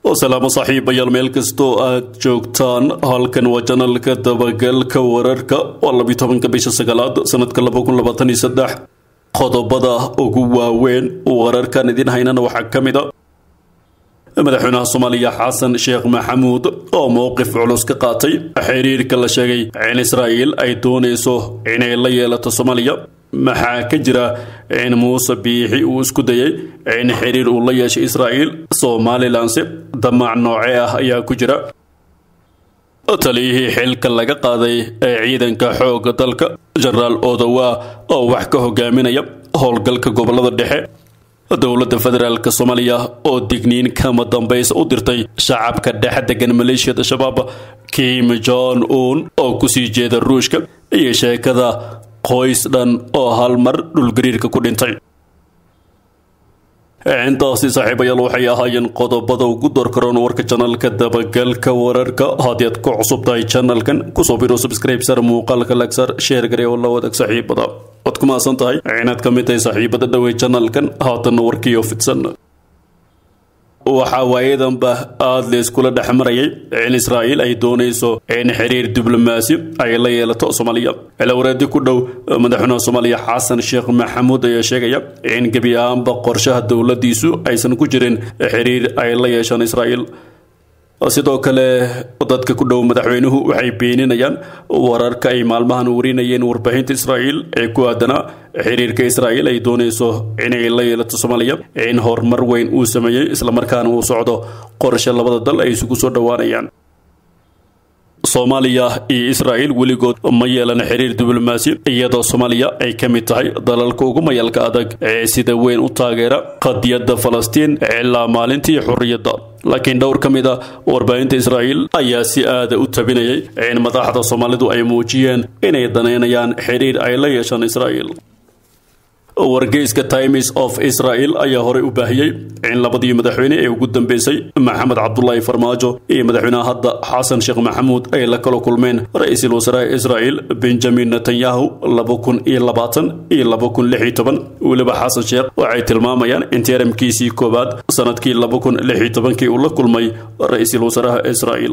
salaamo saaxiibayaal meel kastoo aad joogtaan halkan waa janalka dabagalka wararka waa labiyo tobanka bisha sagaalaad sanadka laba kun labaatan iyo saddex qodobada ugu waaweyn wararkan idin haynana waxaa ka mid a madaxweynaha soomaaliya xasan sheekh maxamuud oo mowqif culus ka qaatay xiriirka la sheegay in israa'iil ay doonayso inay la yeelato soomaaliya maxaa ka jira in muuse biixi uu isku dayay in xiriir uu la yeeshay israa'iil somalilanse damac noocee ah ayaa ku jira taliyihii xilka laga qaaday ee ciidanka xoogga dalka jenaraal odowa oo wax ka hogaaminaya howlgalka gobolada dhexe dowladda federaalk soomaaliya oo digniin kama dambaysa u dirtay shacabka dhex degan maleeshiyada shabaab kim jon un oo kusii jeeda ruushka iyo sheekada qoys dhan oo hal mar dhulgariirka ku dhintay intaasi saaxiibayaal waxay ahaayeen qodobada ugu dorkaroon warka janalka dabagalka wararka haddii aad ku cusub tahay janalkan kusoo biro subscribe sar muuqaalka lagsar sheer gare oo la wadaag saaxiibada waad ku mahadsan tahay inaad ka mid tahay saaxiibada dhowey janalkan haatanna warkiioo fidsan waxaa waayadanba aada la iskula dhex marayay in israa'iil ay doonayso in xiriir diblomaasi ay la yeelato soomaaliya cilawareedi ku dhow madaxweynaha soomaaliya xasan sheekh maxamuud ayaa sheegaya in gebi ahaanba qorshaha dowladiisu aysan ku jirin xiriir ay la yeeshaan israa'iil sidoo kale dadka ku dhow madaxweynuhu waxay beeninayaan wararka ay maalmahan warinayeen warbaahinta israa'iil ee ku aadanaa xiriirka israa'iil ay doonayso inay la yeelato soomaaliya in horumar weyn uu sameeyey islamarkaana uu socdo qorshe labada dal ay isugu soo dhowaanayaan soomaaliya iyo israa'iil weligood ma yeelan xiriir diblomaasi iyadoo soomaaliya ay ka mid tahay dalalka ugu mayalka adag ee sida weyn u taageera qadiyadda falastiin ilaa maalintii xurriyadda laakiin dhowr ka mid a warbaahinta israa'iil ayaa si aada u tabinayay in madaxda soomaalidu ay muujiyeen inay danaynayaan xiriir ay la yeeshaan israa'iil wargeyska times of israel ayaa horey u baahiyey in labadii madaxweyne ee ugu dambeysay maxamed cabdulaahi farmaajo iyo madaxweynaha hadda xasan sheekh maxamuud ay la kala kulmeen ra-iisul wasaaraha israel benjamin netanyahu laba kun iyo labaatan iyo laba kun lix iyo toban weliba xasan sheekh waxay tilmaamayaan in teeramkiisii koowaad sanadkii laba kun lix iyo tobankii uu la kulmay ra-iisul wasaaraha israel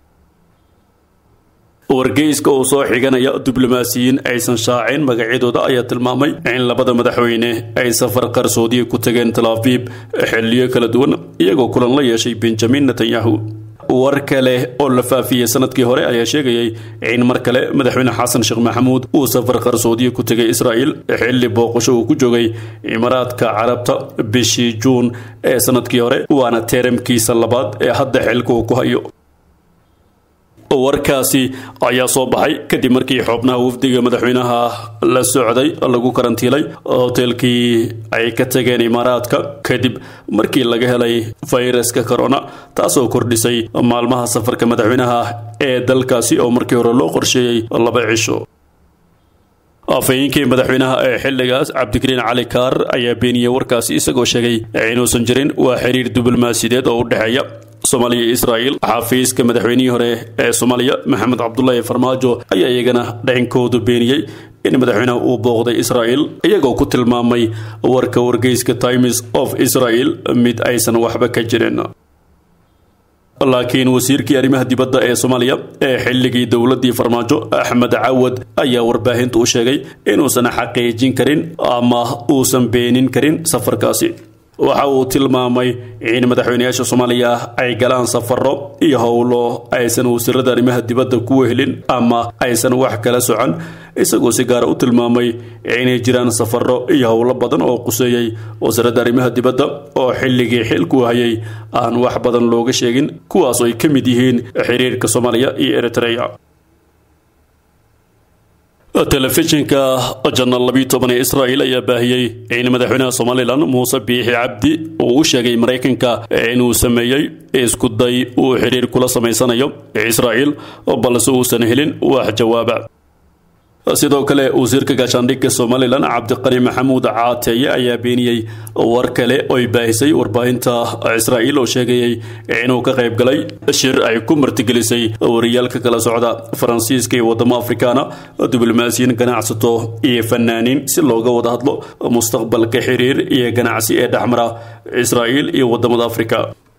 wargeyska oo soo xiganaya diblomaasiyiin aysan shaacin magacyadooda ayaa tilmaamay in labada madaxweyne ay safar qarsoodiya ku tageen talaafiib xilliyo kala duwan iyagoo kulan la yeeshay benjamin netanyahu war kale oo la faafiyey sanadkii hore ayaa sheegayay in mar kale madaxweyne xasan sheekh maxamuud uu safar qarsoodiya ku tegay israa'iil xilli booqasho uu ku joogay imaaraadka carabta bishii juun ee sanadkii hore waana teeramkiisa labaad ee hadda xilka uu ku hayo warkaasi ayaa soo baxay kadib markii xubnaha wafdiga madaxweynaha la socday lagu karantiilay hoteelkii ay ka tageen imaaraadka kadib markii laga helay fayraska corona taasoo kordhisay maalmaha safarka madaxweynaha ee dalkaasi oo markii hore loo qorsheeyey laba cisho afhayeenkii madaxweynaha ee xilligaas cabdikariin cali kaar ayaa beeniyey warkaasi isagoo sheegay inuusan jirin waa xiriir diblomaasiyadeed oo u dhexeeya soomaaliya iyo israa'iil xafiiska madaxweynihii hore ee soomaaliya maxamed cabdulaahi farmaajo ayaa iyagana dhacinkoodu beeniyey in madaxweynaha uu booqday israa'iil iyagoo ku tilmaamay warka wargeyska times of israel mid aysan waxba ka jirin laakiin wasiirkii arrimaha dibadda ee soomaaliya ee xilligii dowladdii farmaajo axmed cawad ayaa warbaahinta u sheegay inuusan xaqiijin karin ama uusan beenin karin safarkaasi waxa uu tilmaamay in madaxweynayaasha soomaaliya ay galaan safaro iyo howlo aysan wasiirada arrimaha dibadda ku wehelin ama aysan wax kala socon isagoo si gaara u tilmaamay inay jiraan safaro iyo howlo badan oo quseeyey wasaaradda arrimaha dibadda oo xilligii xilku hayay aan wax badan looga sheegin kuwaas oo ay ka mid yihiin xiriirka soomaaliya iyo eritrea telefishinka janal labiyo toban ee israa'iil ayaa baahiyey in madaxweynaha somalilan muuse biixi cabdi uu u sheegay maraykanka inuu sameeyey isku day uu xiriir kula samaysanayo israa'iil balse uusan helin wax jawaaba sidoo kale wasiirka gaashaandhigga somalilan cabdiqani maxamuud caateeye ayaa beeniyey war kale oy baahisay warbaahinta israa'iil oo sheegayay inuu ka qayb galay shir ay ku martigelisay wariyaalka kala socda faransiiska iyo wadamo afrikaana diblomaasiyiin ganacsato iyo fanaaniin si looga wada hadlo mustaqbalka xiriir iyo ganacsi ee dhexmara israa'iil iyo wadamada afrika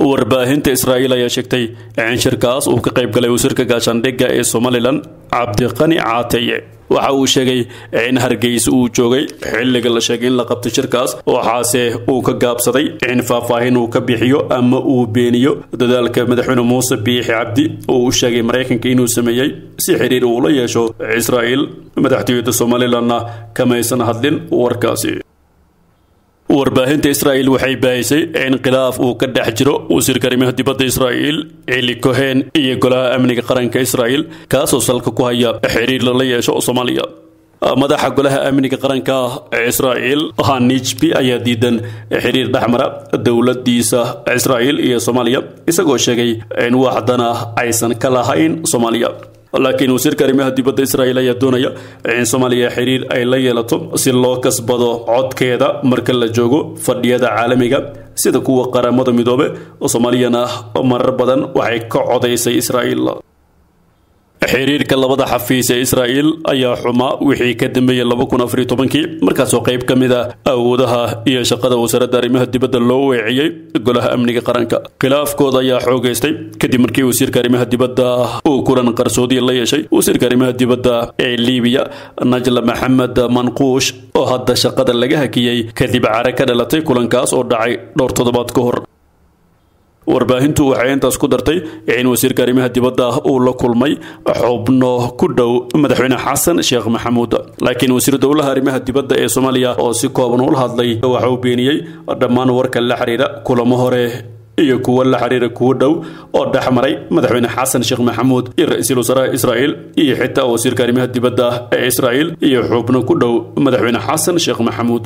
warbaahinta israa'iil ayaa sheegtay in shirkaas uu ka qayb galay wasiirka gaashaandhigga ee somalilan cabdiqani caateye waxa uu sheegay in hargeysa uu joogay xilliga la sheegay in la qabto shirkaas waxaase uu ka gaabsaday in faahfaahin uu ka bixiyo ama uu beeniyo dadaalka madaxweyne muuse biixi cabdi oo uu sheegay maraykanka inuu sameeyey si xiriir uu la yeesho israa'iil madaxtooyada somalilanna kamaysan hadlin warkaasi warbaahinta israa'iil waxay baahisay in khilaaf uu ka dhex jiro wasiirka arrimaha dibadda israa'iil eli cohen iyo golaha amniga qaranka israa'iil kaasoo salka ku haya xiriir lala yeesho soomaaliya madaxa golaha amniga qaranka ee israa'iil hanijbi ayaa diidan xiriir dhexmara dowladiisa israa'iil iyo soomaaliya isagoo sheegay in waxdana aysan ka lahayn soomaaliya laakiin wasiirka arrimaha dibadda israa'iil ayaa doonaya in soomaaliya xiriir ay la yeelato si loo kasbado codkeeda marka la joogo fadhiyada caalamiga sida kuwa qaramada midoobe oo soomaaliyana marar badan waxay ka codaysay israa'iil xiriirka labada xafiis ee israa'iil ayaa xumaa wixii ka dambeeyey laba kun afariyo tobankii markaasoo qayb ka mid ah awoodaha iyo shaqada wasaaradda arrimaha dibadda loo weeciyey golaha amniga qaranka khilaafkooda ayaa xoogaystay kadib markii wasiirka arrimaha dibadda uu kulan qarsoodiya la yeeshay wasiirka arrimaha dibadda ee liibiya najla maxamed manquush oo hadda shaqada laga hakiyey kadib care ka dhalatay kulankaas oo dhacay dhowr toddobaad ka hor warbaahintu waxay intaas ku dartay in wasiirka arrimaha dibadda uu la kulmay xubno ku dhow madaxweyne xasan sheekh maxamuud laakiin wasiir dowlaha arrimaha dibadda ee soomaaliya oo si kooban ula hadlay waxa uu beeniyey dhammaan warka la xiriira kulamo hore iyo kuwo la xiriira kuwo dhow oo dhex maray madaxweyne xasan sheekh maxamuud iyo ra-iisul wasaaraha israa'iil iyo xitaa wasiirka arrimaha dibadda ee israa'iil iyo xubno ku dhow madaxweyne xasan sheekh maxamuud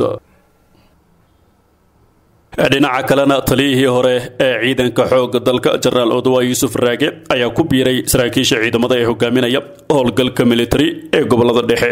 dhinaca kalena taliyihii hore ee ciidanka xoogga dalka jenaraal odowa yuusuf raage ayaa ku biiray saraakiisha ciidamada ee hogaaminaya howlgalka militari ee gobolada dhexe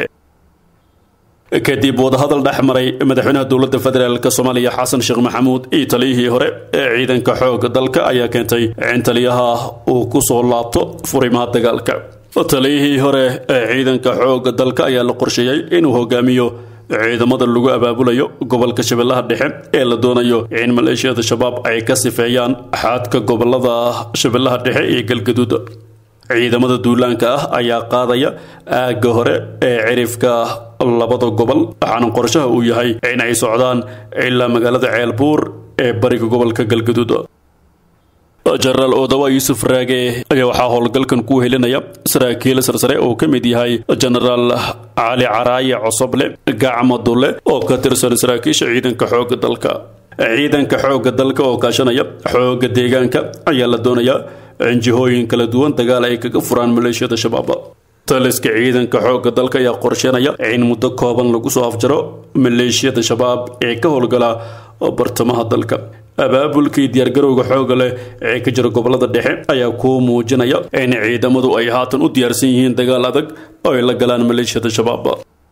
kadib wadahadal dhex maray madaxweynaha dowladda federaalk soomaaliya xasan sheekh maxamuud iyo taliyihii hore ee ciidanka xoogga dalka ayaa keentay in taliyaha uu ku soo laabto furimaha dagaalka taliyihii hore ee ciidanka xoogga dalka ayaa la qorsheeyey inuu hogaamiyo ciidamada lagu abaabulayo gobolka shabeellaha dhexe ee la doonayo in maleeshiyada shabaab ay ka sifeeyaan xaadka gobolada shabeellaha dhexe iyo galgaduud ciidamada duulaanka ah ayaa qaadaya aagga hore ee cirifka labada gobol waxaana qorshaha uu yahay in ay socdaan ilaa magaalada ceelbuur ee bariga gobolka galgaduud jenaraal odawa yuusuf raage ayaa waxaa howlgalkan ku helinaya saraakiil sarsare oo ka mid yahay jenaraal cali caraaye cosoble gacma dulle oo ka tirsan saraakiisha ciidanka xoogga dalka ciidanka xoogga dalka oo kaashanaya xoogga deegaanka ayaa la doonayaa in jihooyin kala duwan dagaal ay kaga furaan maleeshiyada shabaab taliska ciidanka xoogga dalka ayaa qorsheynaya in muddo kooban lagu soo afjaro maleeshiyada shabaab ee ka howlgala bartamaha dalka abaabulkii diyaargarowga xooga leh ee ka jira gobolada dhexe ayaa kuu muujinaya in ciidamadu ay haatan u diyaarsan yihiin dagaal adag oo ay la galaan maleeshiyada shabaab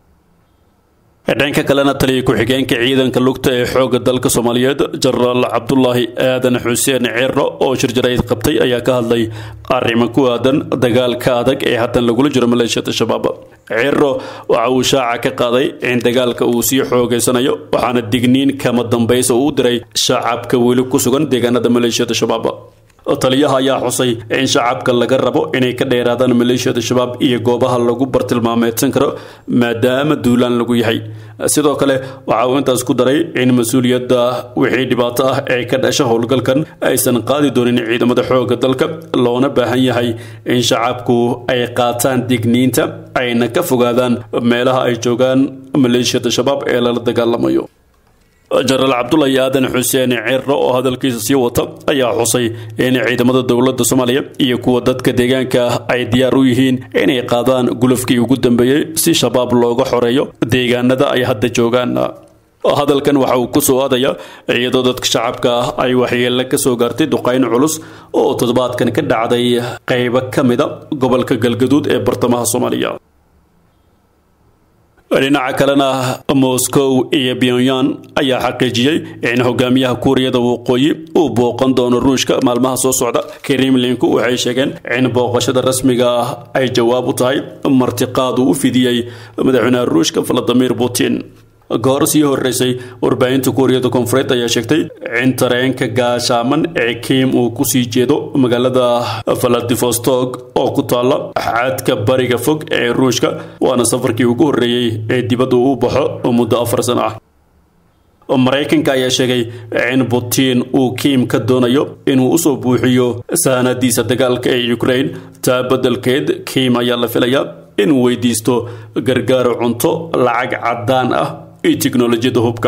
dhanka kalena taliya ku-xigeenka ciidanka lugta ee xoogga dalka soomaaliyeed jenaraal cabdulaahi aadan xuseen ciro oo shirjarayd qabtay ayaa ka hadlay arrimo ku aadan dagaalka adag ee haatan lagula jiro maleeshiyada shabaab ciro waxa uu shaaca ka qaaday in dagaalka uu sii xoogaysanayo waxaana digniin kama dambaysa uu u diray shacabka weli ku sugan deegaanada maleeshiyada shabaab taliyaha ayaa xusay in shacabka laga rabo inay ka dheeraadaan maleeshiyada shabaab iyo goobaha lagu bartilmaameedsan karo maadaama duulaan lagu yahay sidoo kale waxa uu intaas ku daray in mas-uuliyadda wixii dhibaato ah ee ka dhasha howlgalkan aysan qaadi doonin ciidamada xoogga dalka loona baahan yahay in shacabku ay qaataan digniinta ayna ka fogaadaan meelaha ay joogaan maleeshiyada shabaab ee lala dagaalamayo jenaraal cabdulahi aadan xuseen ciro oo hadalkiisa sii wata ayaa xusay in ciidamada dowladda soomaaliya iyo kuwa dadka deegaanka ay diyaar u yihiin inay qaadaan gulufkii ugu dambeeyey si shabaab looga xoreeyo deegaanada ay hadda joogaan hadalkan waxa uu ku soo aadaya iyadoo dadka shacabka ah ay waxyeelle ka soo gaartay duqayn culus oo toddobaadkan ka dhacday qaybo ka mida gobolka galgaduud ee bartamaha soomaaliya dhinaca kalena moscow iyo pyongyang ayaa xaqiijiyey in hogaamiyaha kuuriyada waqooyi uu booqan doono ruushka maalmaha soo socda kremlinku waxay sheegeen in booqashada rasmiga ah ay jawaab u tahay martiqaad uu u fidiyey madaxweynaha ruushka valadimir putin goor sii horeysay warbaahinta kuuriyada koonfureed ayaa sheegtay in tareenka gaashaaman ee kiim uu kusii jeedo magaalada valadivostok oo ku taala xaadka bariga fog ee ruushka waana safarkii ugu horreeyey ee dibadda uu baxo muddo afar sano ah maraykanka ayaa sheegay in putin uu kiim ka doonayo inuu usoo buuxiyo sahanadiisa dagaalka ee ukraine taa beddelkeed kiim ayaa la filayaa inuu weydiisto gargaar cunto lacag caddaan ah iyo tiknolojiyadda hubka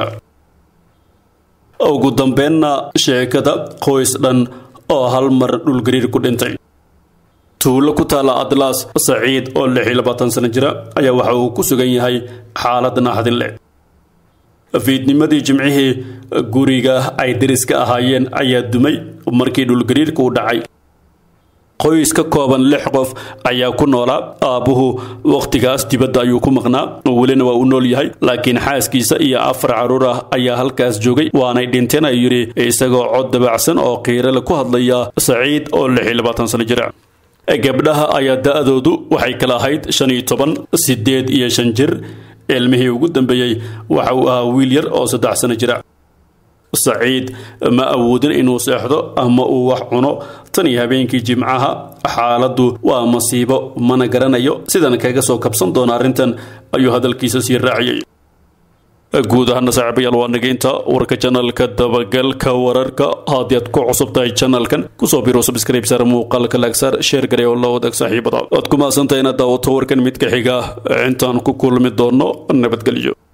ugu dambeenna sheekada qoys dhan oo hal mar dhulgariir ku dhintay tuulo ku taala atlas saciid oo lix iyo labaatan sano jira ayaa waxa uu ku sugan yahay xaalad naxdin leh fiidnimadii jimcihii guriga ay deriska ahaayeen ayaa dumay markii dhulgariirka u dhacay qoys ka kooban lix qof ayaa ku noolaa aabbuhu wakhtigaas dibadda ayuu ku maqnaa welina waa u nool yahay laakiin xaaskiisa iyo afar carruur ah ayaa halkaas joogay waanay dhinteen ayuu yidhi isagoo cod dabacsan oo qiirale ku hadlaya saciid oo lix iyo labaatan sano jira gabdhaha ayaa da-doodu waxay kala ahayd shan iyo toban siddeed iyo shan jir ilmihii ugu dambeeyey waxa uu ahaa wiil yar oo saddex sano jira saciid ma awoodin inuu seexdo ama uu wax cuno tan iyo habeenkii jimcaha xaaladdu waa masiibo mana garanayo sidan kaga soo kabsan doona arrintan ayuu hadalkiisa sii raaciyey guud ahaana saaxiibayaal waa nageynta warka janalka dabagalka wararka haddii aad ku cusub tahay janalkan kusoo biro subscribe sar muuqaalka laagsaar sheer garay oo la wadaag saaxiibada waad ku mahadsantahay inaad daawato warkan mid ka xiga intaan ku kulmi doono nabadgelyo